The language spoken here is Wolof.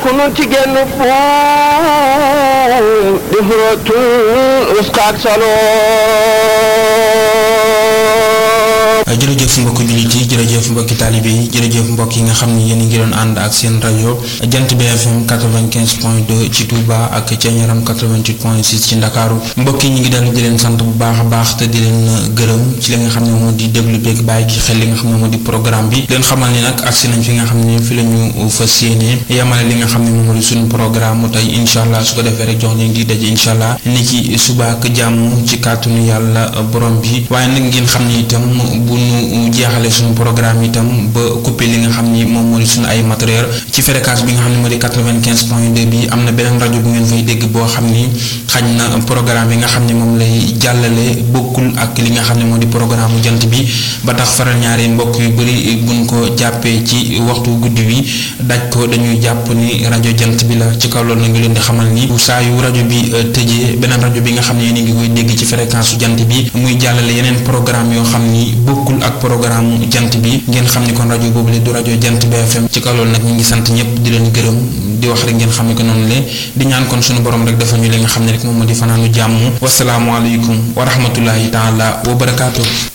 kunu ci genn buum di xurootul uskaak saloom jërëjëf mbokki jullit yi jërëjëf mbokki taalibe yi jërëjëf mbokk yi nga xam ni yéen a ngi doon ànd ak seen rajo jant BFM 95 point 2 ci Touba ak Thiéniaram 88 point 6 ci Ndakaaru mbokk yi ñu ngi dellu di leen sant bu baax a baax te di leen gërëm ci li nga xam ne moo di déglu beeg bàyyi gi xel li nga xam ne moo di programme bi leen xamal ni nag agsi nañ fi nga xam ne fi la ñu fas yéene yamale li nga xam ne moom moo di suñu programme mu tey incha allah su ko defee rek jox leen di daje incha allah ni ki suba ak jàmm ci kàttanu yàlla borom bi waaye nag ngeen xam ne itam bu ñu jeexale suñu programme itam ba coupé li nga xam ni moom moo di suñu ay matériel ci fréquence bi nga xam ne moo di quatre-vingt-quinze point deux bi am na beneen rajo bu ngeen fay dégg boo xam ni xañ na programme bi nga xam ne moom lay jàllale bokkul ak li nga xam ne moo di programme jant bi ba tax faral ñaari mbokk yu bëri buñ ko jàppee ci waxtu guddi wi daj ko dañuy jàpp ni rajo jant bi la ci kaw loolu na ngi leen di xamal ni saa yu rajo bi tëjee beneen rajo bi nga xam ne yéen a ngi koy dégg ci fréquence su jant bi muy jàllale yeneen programme yoo xam ni bokkul ak programme jant bi ngeen xam ni kon rajo boobu le du rajo jant BFM ci kaw loolu nag ñu ngi sant ñëpp di leen gërëm di wax rek ngeen xam ne ko noonu le di ñaan kon suñu borom rek dafa ñu li nga xam ne rek moom moo di fanaanu jàmm wasalaamualeykum wa rahmatullahi taala wa barakaatu.